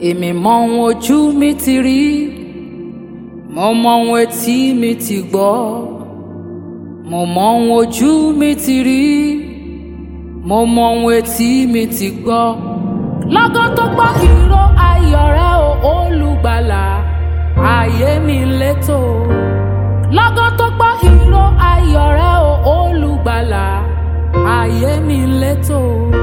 èmi mọ ohun ojú mi ti rí mo mọ ohun etí mi ti gbọ́ mo mọ ohun ojú mi ti rí mo mọ ohun etí mi ti gbọ́ lọ́gán tó gbọ́ ìró ayọ̀ rẹ o olùgbàlà ayé mi létò lọ́gán tó gbọ́ ìró ayọ̀ rẹ o olùgbàlà ayé mi létò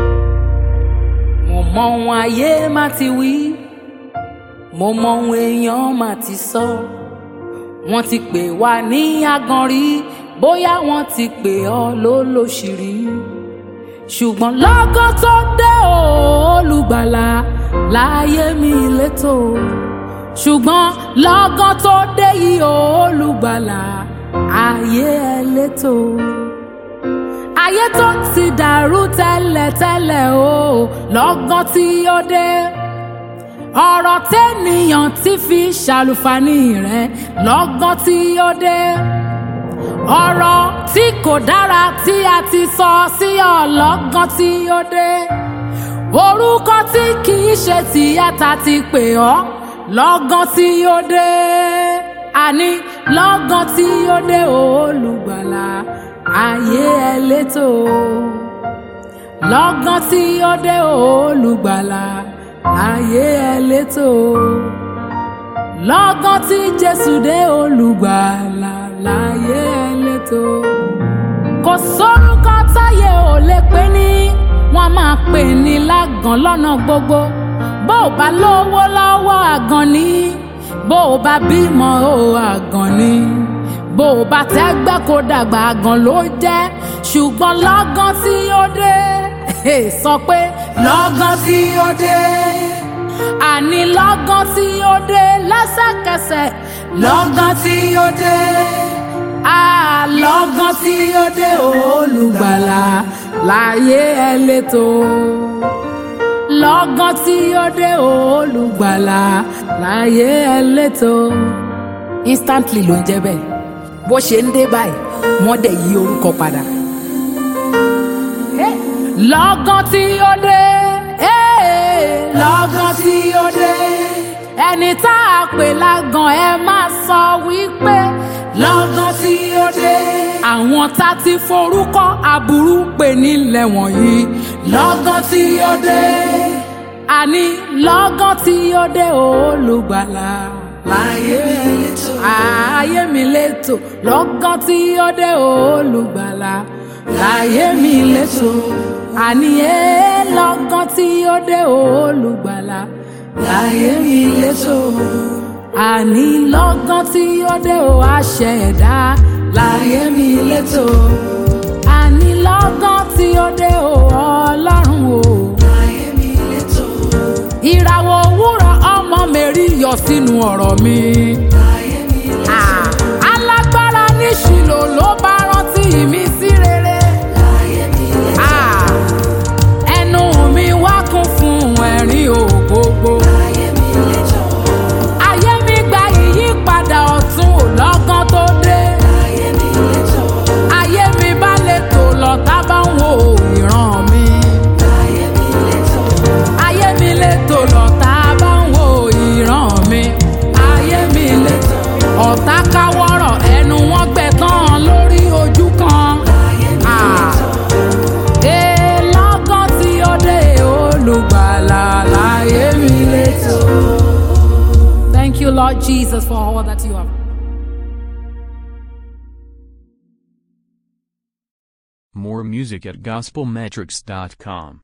mo mọ ohun ayé má ti wí mo mọ ohun èèyàn má ti sọ wọ́n ti pè wá ní agan rí bóyá wọ́n ti pè ọ́ lólóṣìírí ṣùgbọ́n lọ́gán tó dé o olùgbàlà láyé mi létò ṣùgbọ́n lọ́gán tó dé yìí o olùgbàlà ayé ẹ létò ayé tó ti dàrú tẹ́lẹ̀tẹ́lẹ̀ o lọ́gán tí ó dé ọ̀rọ̀ tẹ́nìyàn ti fi ṣàlùfàní rẹ̀ lọ́gán tí ó dé ọ̀rọ̀ tí kò dára tí a ti sọ sí ọ lọ́gán tí ó dé orúkọ tí kì í ṣe tìyàtà ti pè ọ́ lọ́gán tí ó dé àní lọ́gán tí ó dé olùgbàlà ayé ẹ létò lọ́gán tí ó dé olùgbàlà ayé ẹ létò lọ́gán tí jésù dé olùgbàlà láyé ẹ létò kò sórúkọ táyé ò lè pè ní wọ́n máa pè ní lágàn lọ́nà gbogbo bó o bá lówó lọ́wọ́ àgàn ni bó o bá bímọ o àgàn ni bó o bá tẹ́gbẹ́ kó dàgbà àgàn ló jẹ́ ṣùgbọ́n lọ́gán tí ó dé sọ pé lọ́gán tí ó dé àní lọ́gán tí ó dé lẹ́sẹ̀kẹsẹ̀ lọ́gán tí ó dé àlọ́gán tí ó dé olùgbàlà láyé ẹ létò lọ́gán tí ó dé olùgbàlà láyé ẹ létò instantly ló ń jẹ́ bẹ́ẹ̀ bó ṣe ń dé báyìí wọ́n dẹ̀ yí orúkọ padà. lọ́gán tí ó dé lọ́gán tí ó dé ẹni tá a pè lágàn ẹ máa sọ wípé lọ́gán tí ó dé àwọn tá ti forúkọ aburú pè nílẹ̀ wọ̀nyí lọ́gán tí ó dé àní lọ́gán tí ó dé olùgbàlà láyé mi létò ayé mi létò lọ́gán tí ó dé olùgbàlà láyé mi létò àní ẹ lọ́gán tí ó dé olùgbàlà láyé mi létò àní lọ́gán tí ó dé o àṣẹ ẹ̀dá láyé mi létò àní lọ́gán tí ó dé o ọlọ́run o láyé mi létò ìràwọ̀ òwúrọ̀ ọmọ mẹ́rí yọ sínú ọ̀rọ̀ mi. láyé mi létò alágbára ní ṣìlò ló bá rántí mi sí rere. láyé mi létò ẹnu mi wá kún fún ẹ̀rín ògbógbó. láyé mi létò ayé mi gba ìyípadà ọ̀tun ò lọ́gán tó dé. ayé mi létò ayé mi bá lè tò lọ tá bá ń wo ìran mi. ayé mi létò ayé mi lè tò lọ tá bá ń wo ìran mi. ayé mi létò ọ̀tá káwọ́rọ̀ ẹnu wọn gbẹ tán lórí ojú kan. ayé mi létò ee lọ́gán tí ó dé olùgbàlà láyé mi létò. Thank you, Lord Jesus, for all that you have. More music at gospelmetrics.com.